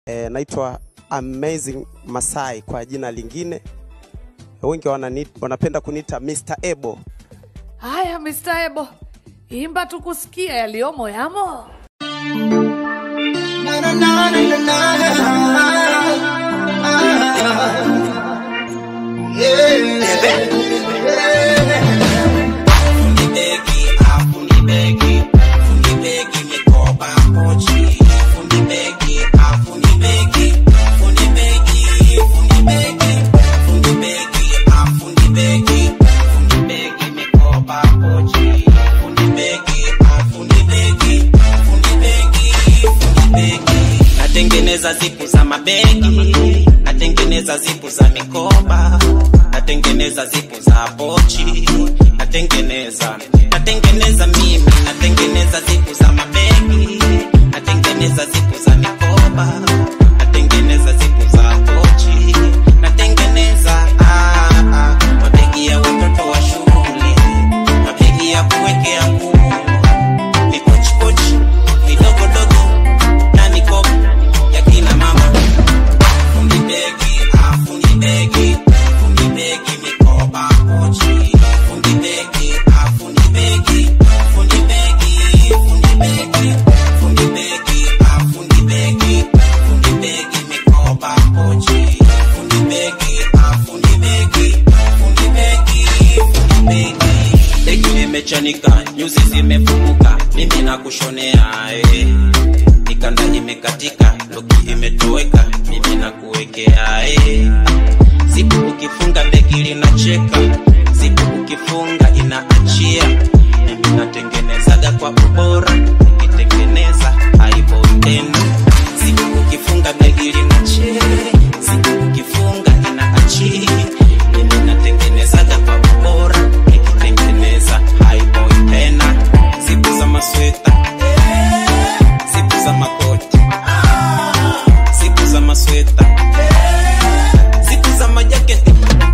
e, naitwa Amazing Masai kwa jina lingine, wengi wanani, wanapenda kuniita Mr. Ebo. Haya, Mr. Ebo, imba tukusikia yaliyomo yamo. natengeneza zipu za mabegi natengeneza zipu za mikoba natengeneza zipu za pochi natengeneza natengeneza mimi natengeneza zipu za mabegi natengeneza zipu za mikoba natengeneza zipu za pochi natengeneza ah, ah, mabegi ya watoto wa shule mabegi ya kuwekea nguo ni pochipochi midogodogo na mikoba ya kina mama fundi begi ah, fundi begi fundi begi mikoba pochi fundi begi ah, fundi begi fundi begi fundi begi fundi begi ah, fundi begi fundi begi mikoba pochi fundi begi ah, fundi begi fundi begi fundi begi begi limechanika nyuzi zimefunguka mimi nakushonea eh mikanda imekatika loki imetoweka mimi nakuwekea eh. zipu ukifunga begi linacheka zipu ukifunga inaachia mimi natengenezaga kwa ubora ukitengeneza haibo tena zipu ukifunga begi linacheka zipu ukifunga inaachia mimi natengenezaga kwa ubora nikitengeneza haibo tena zipu za masweta zipu za makoti zipu za masweta zipu za majaketi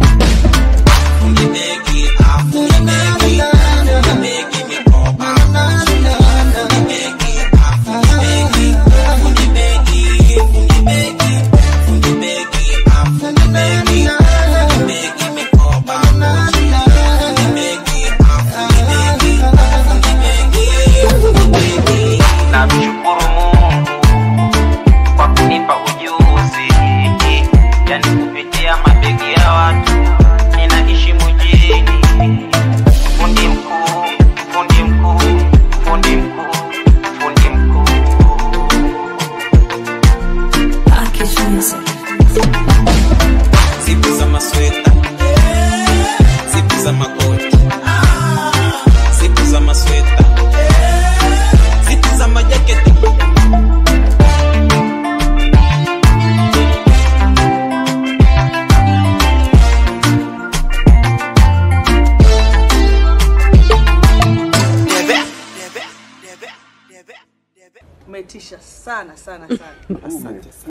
fundi begi ah, fundi begi fundi begi mikoba fundi begi ah, fundi begi fundi begi fundi begi fundi begi ah, fundi begi fundi begi mikoba fundi begi ah, fundi begi fundi begi fundi begi namshukuru Mungu kwa kunipa ujuzi, yani kupitia mabegi ya watu ninaishi mjini. Fundi mkuu, fundi mkuu, fundi mkuu, fundi mkuu. Zipu za masweta, zipu za makoti, zipu za masweta, zipu za majaketi. umetisha sana sana sana Asante sana.